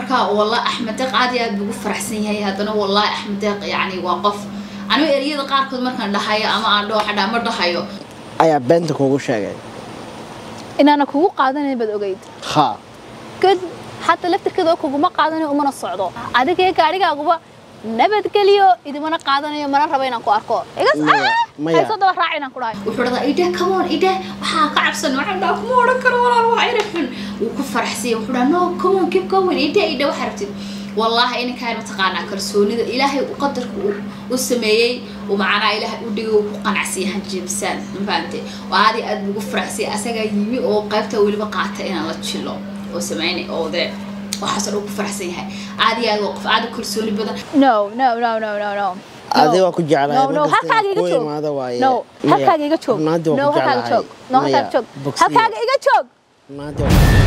marka wallah axmed deeq aad iyo aad buu ugu faraxsan yahay haddana wallahi axmed deeq yacni waa qof anigu ereyada qaarkood markaan dhahayo ama aan dhaho xadhaa ma dhahayo ayaa beenta kugu sheegay inaana kugu qaadanayn baad ogeyd ha kad xataa laftirkeeda oo kuguma qaadanayo umana socdo adigee gaadhigaaguba nabadgeliyo idimana qaadanayo mana rabo inaan ku arko igas Maya, maya. hayso daba raac inaan ku dhahay wuxuu dhadaa ide come on ide waxaa ka cabsan waxaan dhaha kuma odhan karo walaal waa ina xun wuu ku faraxsanya wuxuu dhaha no come on keep going ide ide waxaa rabtid wallaahi ininkaan mataqaanaa kalsoonida ilaahay u qadarka uu u sameeyey uu macnaa ilaahay u dhigay uu ku qanacsiya hanjibsaan mafahamte waa aad iyo aad buu ugu faraxsanya asagaa yimi oo qaybta weliba qaata inaan la jilo oo sameynay oo dee waxaasoo dhan ku faraxsan yahay aad iyo aad waa qof aad u kalsooni badan no no no no no no Adiga waa ku jeclahay, no no markasta halkaaga iga ku joog imaado waaye. no Maya, halkaaga iga joog runaantii waa no ku halkaaga jeclahay. joog no Maya, halkaaga joog bogsiga. halkaaga iga joog Maanta waa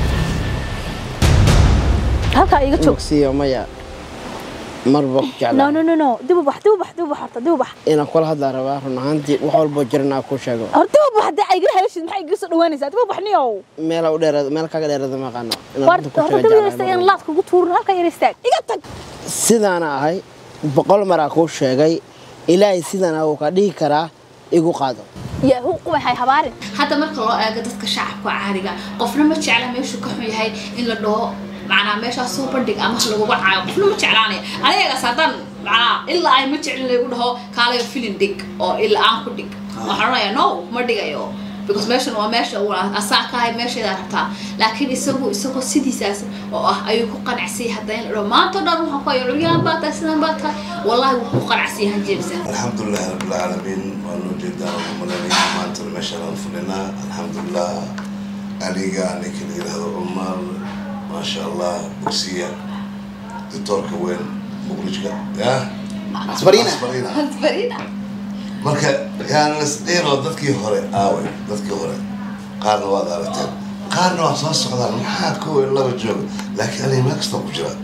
halkaaga iga joog bogsiyo maya marba ku no jeclahay no no no dib u bax dib u bax dib u bax horta dib u bax inaan kula hadlaa rabaa run ahaantii wax walboo jiran aan ku sheego horta dib u bax hadda iga helashid maxay iga soo dhawaanaysaa dib u bax niyow meela u dheeraad meel kaga dheeraada ma aqaano inaan horta runta ku horta sheego dib yaraysta jeclahay in mar laad kugu tuurin halkaa yar istaag iga tag sidaana ahay boqol maraa kuu sheegay ilaahay sidaana wuu ka dhihi karaa igu qaado yahu qubaxay habaarin hadda marka loo eego dadka shacabka caadiga qofna ma jecla meeshuu ka xun yahay in la dhaho macnaa meeshaas soo bandhig ama laguga caayo qofna ma jeclaanaya anigagaas haddaan macnaa ilaa ay ma jeclin lagu dhaho kaalayo filin dhig oo ilaa aan ku dhig waxaan odhanayaa no ma dhigayo because meeshan waa meesha uu asaa ka ahay meesheedaa rabtaa laakiin isagu isagoo sidiisaas oo ah ayuu ku qanacsiyay hadda in la dhaho maanta o dhan waxaan ku hayo curyaan baa tahay sidaan baa tahay wallahi wuu ku qanacsiyay hanjeebsan الحمد لله رب العالمين وانو جدا وملاني مانتر ماشا فلنا الحمد لله أليقا أنك اللي هذا عمر ما شاء الله بوكسية دكتور كوين مقرجك يا Asbarina. أسبرينا Asbarina. marka yaan lasdheeroo dadkii hore aaway dadkii hore qaarna waad aragteen qaarna waa soo socdaan maxaa kow iyo laba jooga laakiin aniga meel kastoo ku jira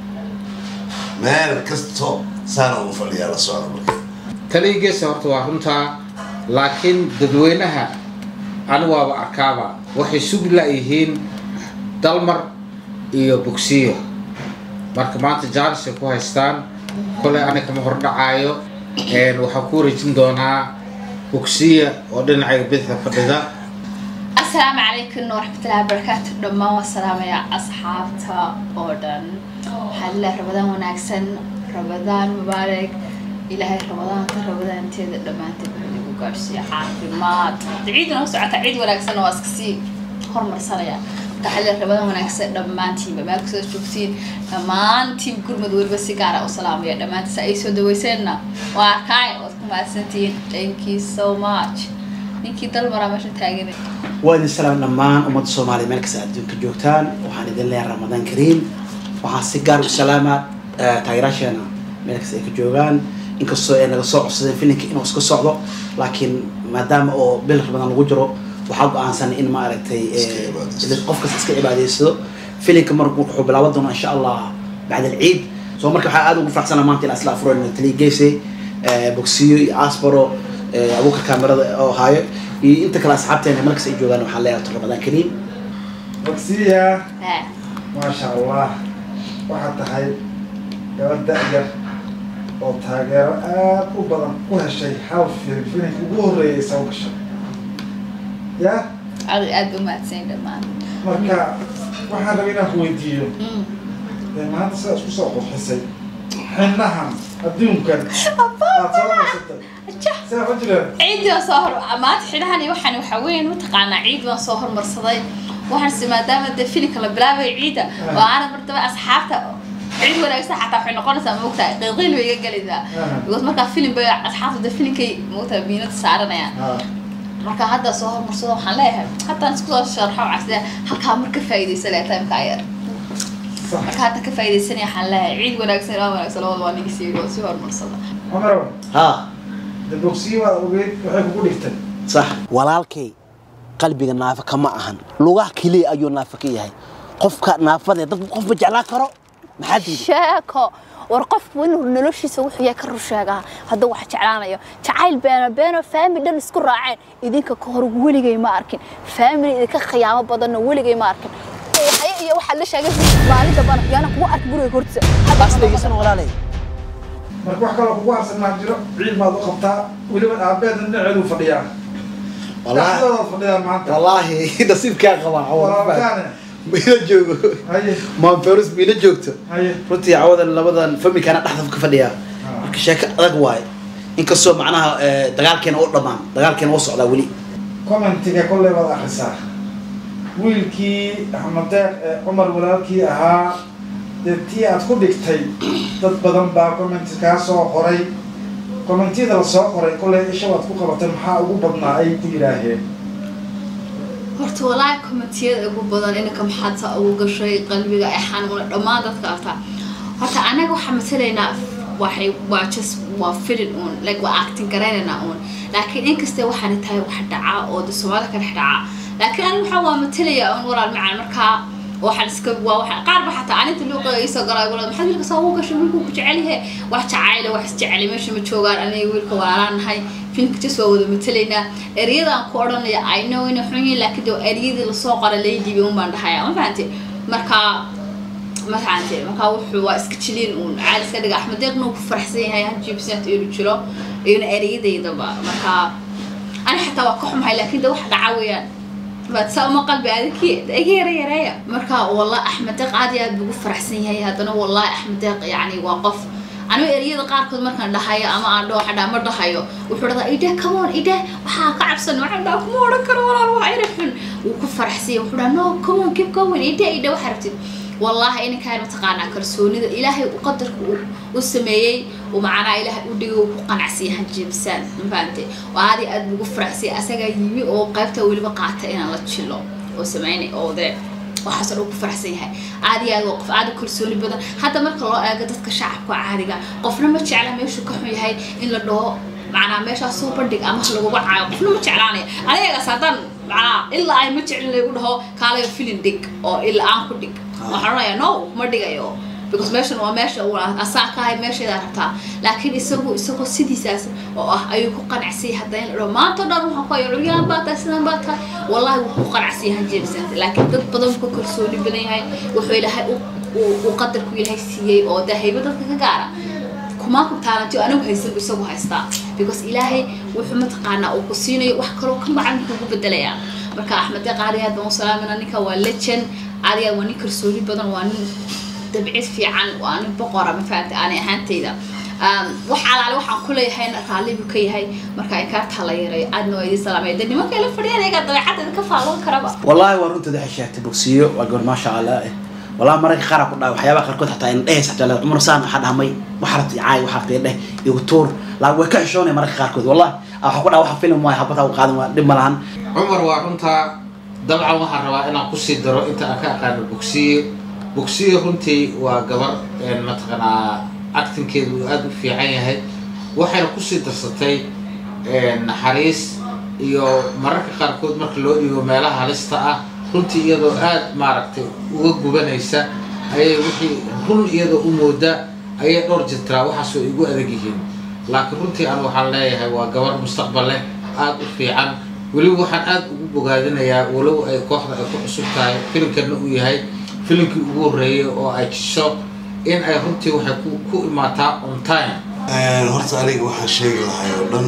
meel kastoo saana ugu fadhiyaa la socda marka taligiisa horta waa runtaa laakiin dadweynaha anigu waaba arkaaba waxay sugi la-yihiin dalmar iyo bogsiyo marka maanta jaanis ay ku haystaan kolay aniga kama hordhacaayo een, waxaan ku wareejin doonaa bogsiya oo dhinacayga bidixda fadhida asalaamu calaykum waraxmatullahi wabarakaatu dhammaan waa salaamaya asxaabta oo dhan waxaa lilah rabadaan wanaagsan rabadaan mubaarak ilaahay rabadaanta rabadaanteeda dhammaanteed wuxuu igu gaadhsiiya caafimaad ciidna u socota ciid wanaagsan waa iska sii hormarsanaya marka waxaa lilah rabadaan wanaagsan dhammaantiinba meel kasoo joogtiin dhammaantiin gurmud weliba si gaara u salaamaya dhammaantiis ay soo daweyseenna waa arkaay waad ku mahadsantihiin thank you so much ninkii dalmaraa meesha taagan waa idin salaam dhammaan ummadda soomaaliya meel kasta adduunka joogtaan waxaan idin leeyahay ramadaan kariim waxaan si gaar u salaamaa eh, taageeraasheena meel kasta ay ka joogaan inkastoo ay naga soo codsadeen filinka inuu iska socdo laakiin maadaama oo bil ramadaan lagu jiro waxaa go-aansan in maaragtay eh, Iska cibaadaysto. qof kasta iska cibaadaysado filinka marku wuxuu bilaaban doonaa insha allah bacd alciid soo marka waxaa aad ugu faraxsana maanta ilaa isla afureen taliya geysay bogsiyo iyo asbaro eh, abuukar kaamirada oo haayo iyo inta kale asxaabteena markas ay joogaan waxaan leeyahay ramadaan kariim bogsiya ها maasha allah waxaad tahay gabadh da-yar oo taageero aad u badan u heshay hal filim filimka ugu horreeyay soo gashay ya عاد عاد ما تسين دمان marka waxaan rabay inaan ku weydiiyo dee maanta sidaa isku soo qurxisay xinahan adduunkan aad soo qaysatay sidaa ma jiraan عيد ما صهر ما تحلها وحنا وحوين متقانا عيد ما صهر مرصدي waxaan si maadaama de filinka la bilaabay ciida oo aanan martaba asxaabta cid wanaagsan xataa waxay noqonaysaa moogtaa qiiqiil bay iga gelaysaa because markaa filim bay asxaabta de filinkay moogtaa miinada saaranayaan Ah, marka hadda soo hormarsado waxaan leeyahay haddaan isku soo sharxo casida halkaa mar ka faa'iidaysa leeya timeka yar sax marka hadda ka faa'iidaysanaya waxaan leeyahay ciid wanaagsan waa wanaagsan labada waa nigi sii oo sii hormarsada camarow ha de bogsiya waad ogeyd waxay kugu dhigtay sax walaalkay qalbiga naafa kama ahan lugaha keliya ayuu naafa ka yahay qofka naafadee dad qof ma jeclaan karo maxaa diiday sheeko war qofku inuu noloshiisa wuxuu yahay ka rur sheegaa hadduu wax jeclaanayo jacayl beeno beeno faamili dhan isku raaceen idinka ka hor weligay ma arkin faamili idinka khiyaamo badanna weligay ma arkin waxaya iyo waxaa la sheegay maalin dambana yaana kugu arki guriga hortiisa taas dhegeysan walaalay marka wax kaloo kugu harsan maa jiro ciid baad u qabtaa weliba aabeedna dhinaceedu fadhiyaa Wallaahi- dhexdoodaad fadhiyaan maanta wallaahi nasiibkaa qabaa walaalkaane miila joogo haye maan ferus miila joogto haye runtii cawadan labadan familkaana dhexda ka fadhiyaa marka sheeko adag waaye inkastoo macnaha eh, dagaalkeena u dhammaan dagaalkeena u socdaa weli commentiga kolley baad akrisaa wiilkii axmed deeq ee cumar walaalkii ahaa dee tii aad ku dhigtay dad badan baa commenti kaa soo qoray commentiyada la soo qoray kolley isha waad ku qabatay maxaa ugu badnaa ay ku yidhaaheen horta walaahi commentiyada ugu badan inanka maxaad saa ugu gashay qalbiga ay xanuuna dhammaan dadka artaa horta anaga waxaa matalaynaa waxay waa just waa filin uun like waa acting garaynaynaa uun laakiin inkastee waxaana tahay wax dhacaa oo de soomaalida ka dhex dhacaa laakiin aniga waxaa waa matalaya uun walaal macaan markaa waxaan iska waa waxa qaar ba xataa aninta luuqa iisoo galay gulad maxaad wiilka soo ugu gashay wiilku ku jecel yahe wax jacayle wax isjeceli meesha ma joogaan aniga wiilka walaalaan nahay filmka just waa wada matalaynaa ereyadaan ku odhanaya i know inay xun yihiin laakiin de ereyadii lasoo qoray lay dhiibay un baan dhahaya ma fahanti marka ma fahanti marka wuxuu waa iska jiliin uun caali iska dhiga axmed deeqna uu ku faraxsan yahay hanjibsant inuu jiro iyona ereyadaydaba marka ani xataa waa ka xumahay laakiin de wax dhaca weeyaan baad saa uma qalbi adiki iga yara yareeya marka wallah axmed deeq aad iyo aad buu ugu faraxsan yahay haddana wallahi axmed deeq yacni waa qof anigu ereyada qaarkood markaan dhahayo ama aan dhaho xadhaa ma dhahayo wuxuu dhahdaa idhe come on idhe waxaa ka cabsan waxaan dhaha kuma odhan karo walaal waa eri xun wuu ku faraxsan yahay wuxuu dhaha no come on keep going idhe idhe waxaa rabtid wallahi ininkaan mataqaanaa kalsoonida ilaahay u qadarka uu u sameeyey uu macnaa ilaahay u dhigay uu ku qanacsiya hanjibsaan ma fahante waa aad iyo aad buu ugu faraxsay asagaa yimi oo qaybta weliba qaata inaan la jilo oo sameynay oo dee waxaasoo dhan ku faraxsan yahay aad iyo aad waa qof aad u kalsooni badan hadda marka loo eego dadka shacabka caadiga qofna ma jecla meeshuu ka xun yahay in la dhaho macnaa meeshaas soo bandhig ama ha laguga caayo qofna ma jeclaanaya anigagaas haddaan macnaa ilaa ay ma jeclin lagu dhaho kaalayo filin dhig oo ilaa aan ku dhig waxaan odhanayaa no ma dhigayo because meeshan waa meesha uu asaa ka ahay meesheedaa rabtaa laakiin isagu isagoo sidiisaas oo ah ayuu ku qanacsiyay hadda in la dhaho maanta o dhan waxaan ku hayo curyaan baa tahay sidaan baa tahay wallahi wuu ku qanacsiyay hanjeebsanta laakiin dad badan wuu ka kalsooni badan yahay wuxuu ilaahay u- uu- uu qadarku ilaahay siiyey oo dee hayba dadka ka gaara kumaa ku taalanti anigu haysan bu isagu haystaa because ilaahay wuxuu mataqaanaa uu ku siinayo wax kaloo ka macan kugu bedelayaa marka axmed deeq aad iyo aad baan u salaamina ninka waa legend aad iyo aad waa nin kalsooni badan waa nin dabcid fiican waa nin boqora ma fahamta aanay ahaantayda Um, wax alaale waxaan ku leeyahayna raalli buu ka yahay marka inkaartaa la yareeyo aadna waa idin salaamaya de nimanka ila fadhiyaan ayagaa dabeecadda idinka faalloon karaba wallaahi waa runteeda waxay sheegtay bogsiyo waa gabar maasha allah eh wallahi mararka qaar ku dhahay waxyaabaha qaarkood xataa in dhehes xataa leedahay cumar saan waxaa dhahamay waxa rabtay caay waxa rabtay dheh igu tuur laakiin way ka xishoonay mararka qaarkood wallahi waxa ku dhaha waxa film waay habataa u qaadan waa dhib ma lahan cumar waa runtaa dabcan waxaan rabaa inaan kusii daro inta aan ka aqaano bogsiye bogsiye runtii waa gabar een mataqanaa actinkeedu uu aada u fiican yahay waxayna kusii darsatay een naxariis iyo mararka qaarkood marka loo dhigo meelaha halista ah runtii iyadoo aada maaragtay uga gubanaysa ayay wixii run iyadoo u mooda ayay dhowr jirtaa waxaasoo igu adag yihiin laakiin runtii aan waxaan leeyahay waa gabar mustaqbal leh aada u fiican weliba waxaan aada ugu bogaadinayaa walow ay kooxda ay ku cusub tahay filimkana uu yahay filimkii ugu horreeyay oo ay jisho in ay runtii waxay ku ku imaataa on time horta aniga waxaan sheegi lahay oo dhan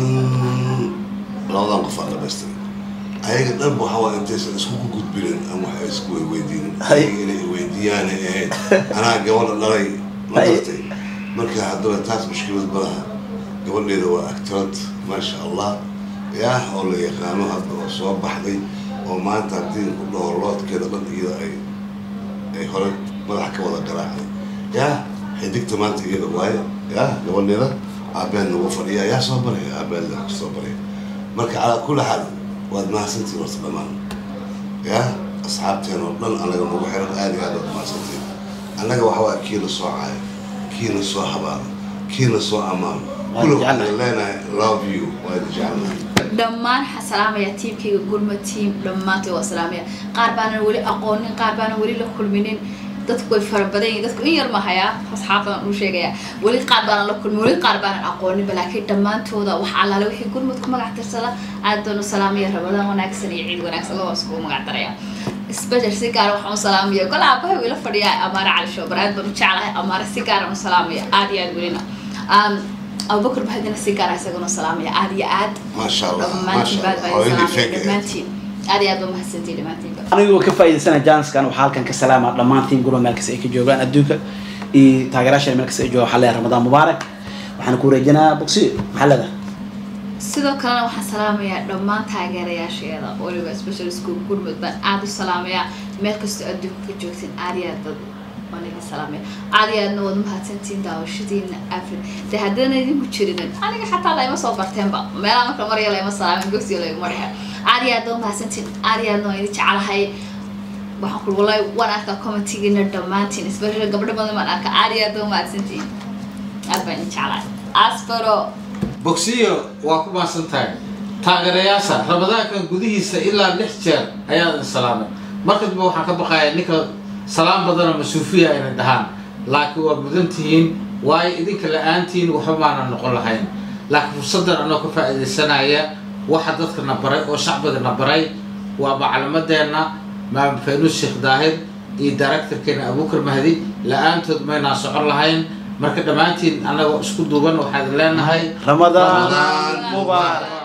labadan qof aan dhamaystay ayaga dhanba waxaa waa intaysan isku ku gudbinin ama wax ay isku weydiinin Hay. ayaga inay weydiiyaan ee anaa gabadha dhalay ma Hay. dartay marka haddaba taas mushkilad malaha gabadheeda waa actorad maasha allah yaah oo la yaqaano hadda oo soo baxday oo maanta haddii ku dhaho loodkeeda dhan iyada ay ay hore madaxa ka wada garaacday yaa xidigta maanta iyada waaye yaa gabadheeda aabeen nagu fadhiya yaa soo baraya aabeen la soo baraya marka calaa kulli xaal waad mahadsantiin horta dhammaan yaa asxaabteen oo dhan anaga nagu xiran aad iyo aad waad mahadsantiin annaga waxa waa kiina soo caayo kiina soo habaano kiina soo ammaano Waan kulli jeclahay. waxaan leenahay love you waan jecelnahay dhammaan waxaan salaamayaa tiimkayga gurma tiim dhammaantood waa salaamaya qaar baanan weli aqoonin qaar baanan weli la kulminin dadku way fara badan yihiin dadku in yar ma hayaa asxaabtan u sheegaya weli qaar baanan la kulmin weli qaar baanan aqooninba laakiin dhammaantooda wax allaale wixii gurmud ku magac tirsada aad baan u salaamaya rabadaan wanaagsan iyo ciid wanaagsan labadaas kugu magac daraya special si gaara waxaan u salaamaya gol aabahay ila fadhiyaa amaare cali shoobar aad baan u jeclahay amaare si gaaraan u salaamaya aad iyo aad welina Um, abubakar bahadina si gaara isagana u salaamaya aad iyo aad maasha allah dhammaantiin maasha baad allah baan idin hooyadii salaamaya fake dhammaantiin aad iyo aad baa mahadsantihin dhammaantiinba anigoo ka faa'iidaysana janskan waxaa halkan ka salaama dhammaan tiim gulo meel kasta ay ka joogaan adduunka iyo taageerayaasha meel kasta ay joogaan waxaa leeyahay ramadaan mubaarak waxaan ku wareejinaa bogsiyo maxaa leedahay sidoo kalena waxaan salaamayaa dhammaan taageerayaasheeda waliba special school gurmud baan aada u salaamayaa meel kastoo adduunka ka joogtiin aad iyo aad dad waan idin salaamaya aad iyo aadna waad mahadsantihiin daawashadiina afri dee haddana idinku jirinin aniga xataa layma soo barteenba meelaha marka marya layma salaamin gogsiga layguma dhexe aad iyo aad waa mahadsantihiin aad iyo aadna waan idin jecelahay waxaan ku wallahi waan arkaa commentigiina dhammaantiin especially gabdho badan baan arkaa aad iyo aad waa mahadsantihiin aad baan idin jecelahay aspero bogsiyo waa ku maasan tahay taageerayaasha ramadaankan gudihiisa ilaa lix jeer ayaa idin salaamay marka dambe waxaan ka baqayaa ninka salaam badanoo masuufiya ayna dhahaan laakiin waa mudan tihiin waayo idinka la-aantiin waxba maana noqon lahayn laakiin fursaddan anoo ka faa'iidaysanaya waxa dadka na baray oo shacbiga na baray waa maclimadeenna maam faynuus sheekh daahir iyo directorkeena abuukar mahdi la-aantood maynaan socon lahayn marka dhammaantiin annagoo isku duuban waxaan leenahay ramadaan Ramadaan mubaarak